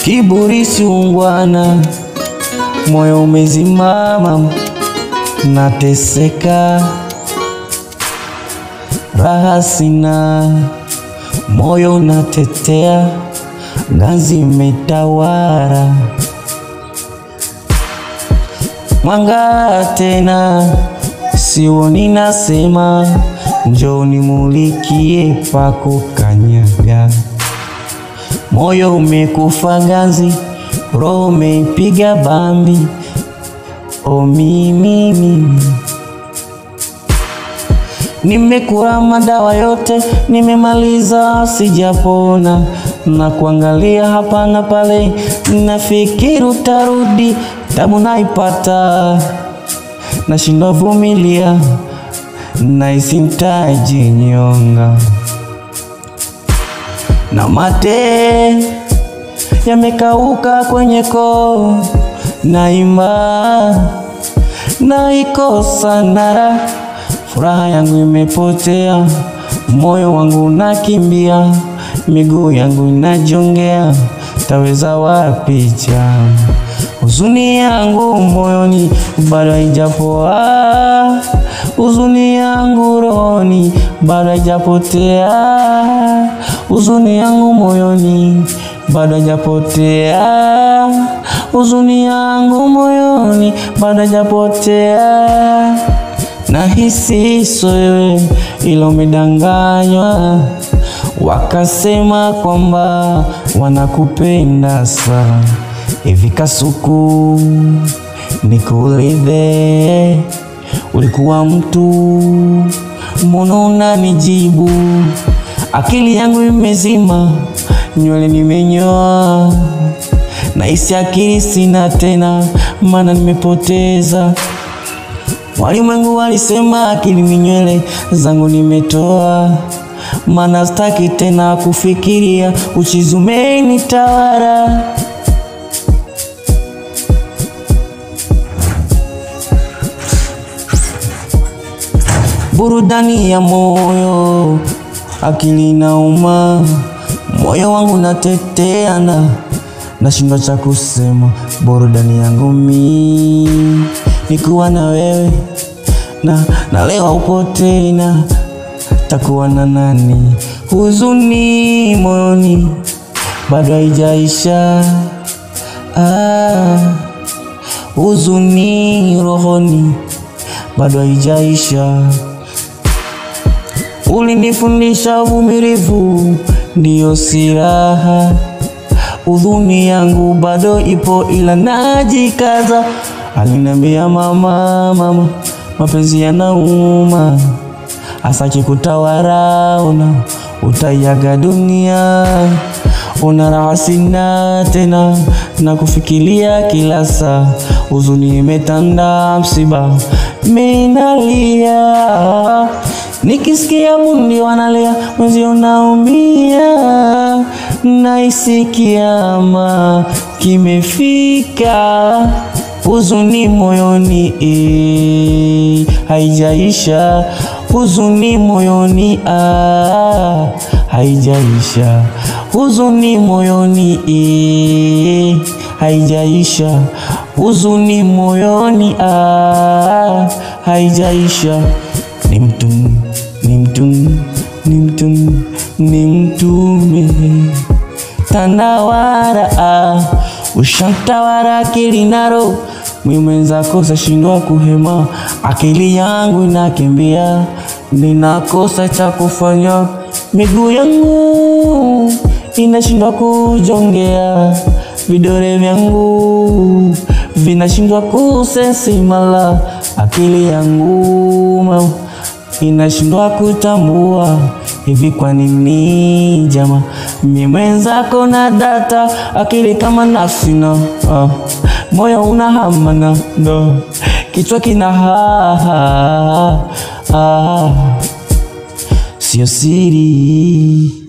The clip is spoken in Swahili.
kiburi si ungwana, moyo umezimama, nateseka, raha sina, moyo unatetea, ganzi imetawala, mwanga tena sioni, nasema njoo nimulikie pako kanyaga moyo umekufa ganzi, roho umeipiga bambi. O mimi mimi nimekula madawa yote, nimemaliza sijapona, na kuangalia hapa na pale, nafikiri utarudi, tabu naipata, nashindwa vumilia, nahisi nitajinyonga na mate yamekauka kwenye koo, naima naikosa nara, furaha yangu imepotea, moyo wangu unakimbia, miguu yangu inajongea, taweza wapi cha huzuni yangu moyoni bado haijapoa, huzuni yangu rohoni bado haijapotea, huzuni yangu moyoni bado haijapotea, huzuni yangu moyoni bado haijapotea. Nahisi so wewe ila umedanganywa, wakasema kwamba wanakupenda sana. Hivi kasuku nikuulize, ulikuwa mtu mbona unanijibu? Akili yangu imezima, nywele nimenyoa, nahisi akili sina tena, maana nimepoteza. Walimwengu walisema akili ni nywele zangu nimetoa, maana sitaki tena kufikiria, uchizi umenitawala. burudani ya moyo, akili nauma, moyo wangu nateteana, nashindwa cha kusema. Burudani yangu mi nikuwa na wewe na, na leo upo tena, takuwa na nani? Huzuni moyoni bado haijaisha, ah, huzuni rohoni bado haijaisha. Ulinifundisha uvumilivu ndiyo silaha, udhuni yangu bado ipo ila najikaza. Aliniambia mama, mama, mapenzi yanauma, asaki kutawala, una utaiaga dunia, una raha sina tena, na kufikiria kila saa, huzuni imetanda, msiba minalia Nikisikia bundi wanalia, mwezi unaumia, nahisi kiama kimefika, huzuni moyoni eh, haijaisha, huzuni moyoni ah, haijaisha, huzuni moyoni eh, haijaisha, huzuni moyoni ah, haijaisha ni mtu ni mtu ni mtu ni mtume tanawara ah, ushantawara akili naro mimi mwenzako sashindwa kuhema, akili yangu inakimbia, ninakosa cha kufanya, miguu yangu inashindwa kujongea, vidole vyangu vinashindwa kusesimala, akili yangu mama inashindwa kutambua hivi, kwa nini jama, mimi mwenzako na data akili kama nafsi na ah, moyo una hamana ndo kichwa kina ha, ha, ha, sio siri